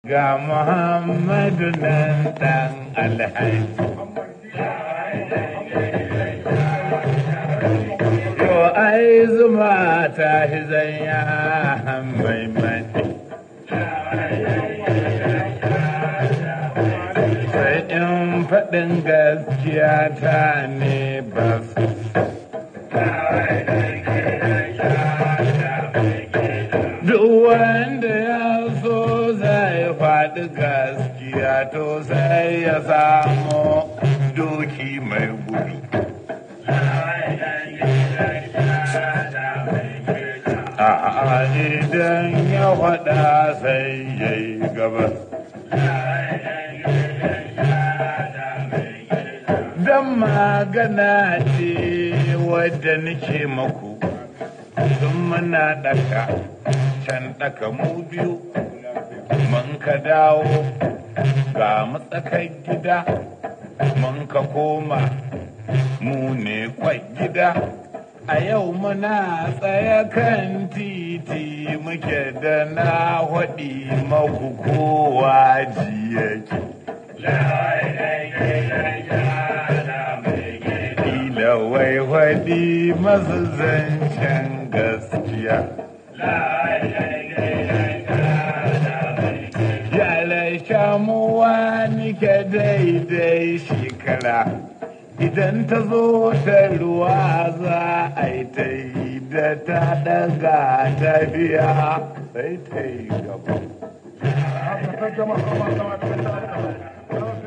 ga Muhammadu nan ɗan alhaji. Yo ai zuma ta shi zanya mai mai. Sai in faɗin gaskiya ta ne ba su. Duk wanda ya so zai faɗi gaskiya to sai ya samu doki mai gudu. A'a idan ya faɗa sai ya yi gaba. Don magana ce wadda nake maku. sun muna daka can daka mu biyu mun ka dawo ga matsakar gida mun ka koma mu ne kwai gida a yau muna tsaye kan titi muke da na haɗi maku kowa jiyaki Ila wai haɗi masu zancen gaskiya. Yala shamuwa nike daidai shekara, idan ta zo ta ruwa za a yi ta yi da ta daga ta biya sai ta yi gaba.